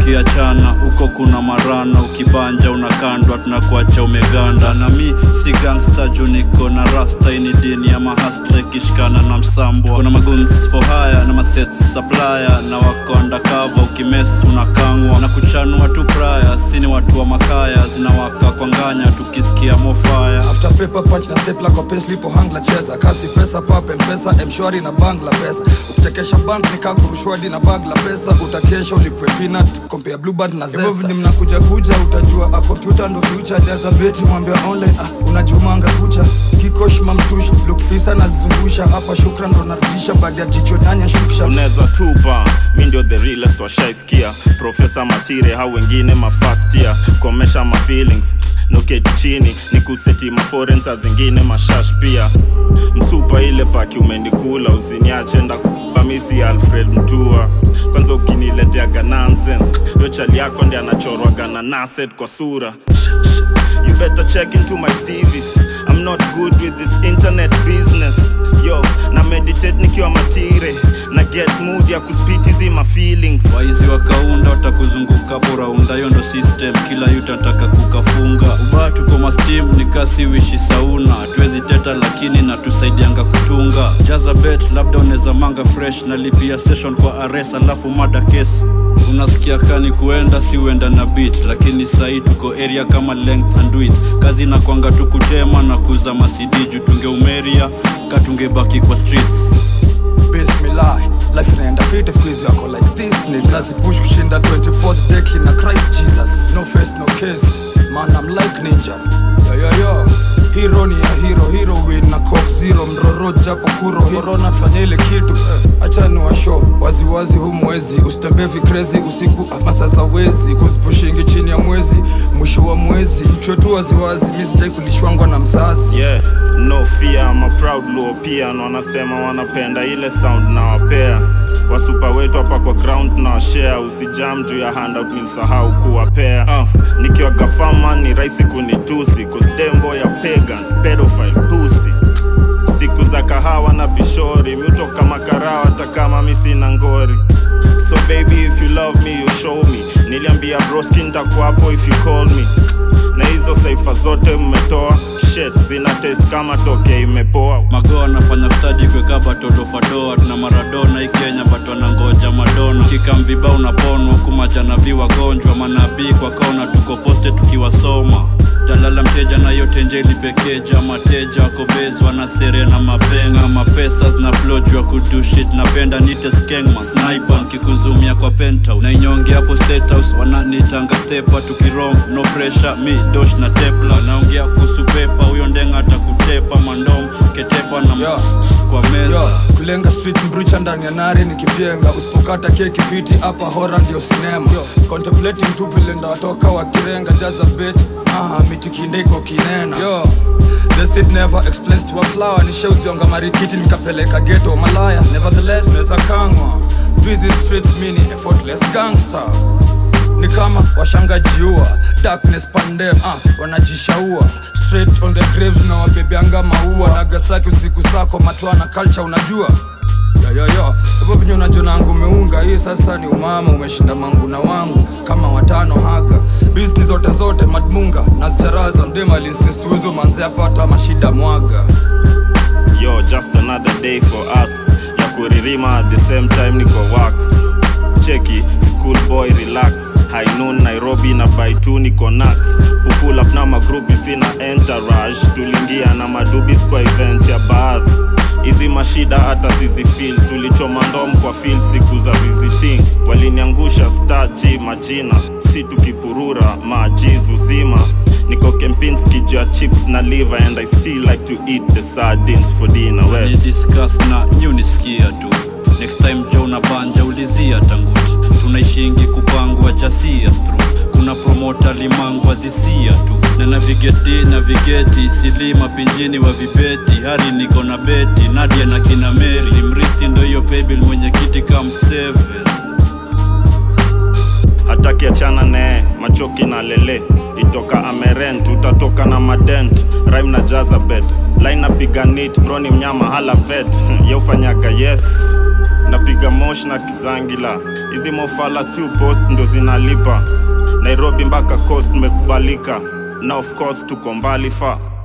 tukiachana huko kuna marana ukibanja unakandwa tunakuacha umeganda na mi si gangsta juu niko na rasta ini dini ya mahasla ikishikana na msambo kuna maguns for hire na maset supplier na wako undercover ukimes unakangwa na kuchanua tu praya sini watu wa makaya zinawaka kwa nganya tukisikia mofaya after paper punch na stapler kwa pen slipo hangla cheza kasi pesa pape mpesa mshwari na bangla pesa ukichekesha bank nika kurushwadi na bag la pesa utakesha ulipwe peanut compare blue band na zesta hivyo venye mnakuja kuja utajua a computer ndo future jaza beti mwambia online ah, unajumanga kucha kikosh mamtush look fisa nazizungusha hapa shukra ndo narudisha baada ya jicho nyanya shuksha unaweza tupa mi ndio the realest washaiskia profesa matire hau wengine mafastia komesha ma feelings noketi chini ni kuseti maforensa zingine mashash pia msupa ile paki umenikula usiniache ndakubamisi alfred mtua kwanza ukinileteaga nonsense yo chali yako ndi anachorwaga na naset kwa sura You better check into my CVs. I'm not good with this internet business. Yo, na meditate nikiwa matire na get mood ya kuspit hizi ma feelings. waizi wakaunda watakuzunguka poraunda hiyo ndo system kila yuta nataka kukafunga ubaya tuko mastim ni kasi wishi sauna tuwezi teta lakini natusaidianga kutunga jaza bet labda unaweza manga fresh na lipia session kwa ares alafu mada case unasikia kani kuenda si uenda na bit lakini sahii tuko area kama length and width kazi na kwanga tukutema na kuza masidiju tungeumeria katungebaki kwa streets bismillah life inaenda fit squeeze yako like this niggas push kushinda 24th deck na christ jesus no face no case man i'm like ninja yo yo yo hero ni ya hero hero win na cock zero mroro japo kuro corona tufanye ile kitu eh, acha ni washo waziwazi hu mwezi usitembee vikrezi usiku ama sasa wezi kuzipushingi chini ya mwezi mwisho wa mwezi chwetu waziwazi mi sijai kulishwangwa na mzazi Yeah, no fear, I'm a proud low pia na wanasema wanapenda ile sound na wapea wasupa wetu hapa kwa ground na washare usijam juu ya handout nilisahau kuwapea uh, nikiwa gafama ni rahisi kunitusi kosdembo ya pagan pedophile pussy siku za kahawa na pishori miutoka makarao hata kama mi sina ngori so baby if you love me you show me niliambia broski ntakuwapo if you call me na hizo saifa zote mmetoa shet zina test kama toke imepoa magoa anafanya stadi kweka batolofadoa tuna maradona ikenya bato anangoja madona kikamviba unaponwa kumajanavi wagonjwa manabii kwa kona tuko poste tukiwasoma talala mteja na yote njeli pekeja mateja wakobezwa na sere na mapenga mapesa zina flow juu ya kudushit napenda nite skengma sniper nkikuzumia kwa penthouse na inyonge hapo state house wananitanga stepa tukirong no pressure mi dosh na tepla naongea kuhusu pepa huyo ndenga atakutepa mandom ketepa na Yo. kwa meza Yo, kulenga street mbrucha ndani ya nari nikipenga usipokata keki fiti hapa hora ndio sinema Yo, contemplating tu vile ndawatoka wakirenga jaza bet aha mitikindeko kinena Yo, the seed never explains to a flower nishausionga marikiti nikapeleka geto malaya nevertheless neza kangwa busy streets mini effortless gangster ni kama washangajiua darkness pandem ah, wanajishaua straight on the graves na wabebeanga maua nagasaki usiku sako matwana culture unajua yoyoyo hivyo vinyo unajonangu umeunga hii sasa ni umama umeshinda mangu na wangu kama watano haga bizni zote zote madmunga nazicharaza mdemalinsisiuzo manze apata mashida mwaga yo just another day for us ya kuririma at the same time niko wax cheki schoolboy relax high noon nairobi na baitu niko nax pupull up na magrupi sina entourage tulingia na madubis kwa event ya baas hizi mashida hata sizifil tulichoma ndom kwa field siku za visiting waliniangusha stachi majina si tukipurura maajiz uzima niko kempinski juu ya chips na liver and i still like to eat the sardines for dinner ni well, discuss na nyunisikia tu next time jo na banja ulizia tanguti tunaishingi kupangwa jasia stru kuna promota limangwa dhisia tu na navigeti navigeti silima pinjini wa vibeti hari niko na beti nadia na kina meri mristi ndo hiyo paybill mwenye kiti kam 7 hataki achana nee machoki na lele itoka ameren tutatoka na madent rime na jazabet line napiga nit broni mnyama hala vet yeufanyaga yes napiga mosh na kizangila hizi mofala si upost ndo zinalipa nairobi mpaka coast nimekubalika na of course tuko mbali fa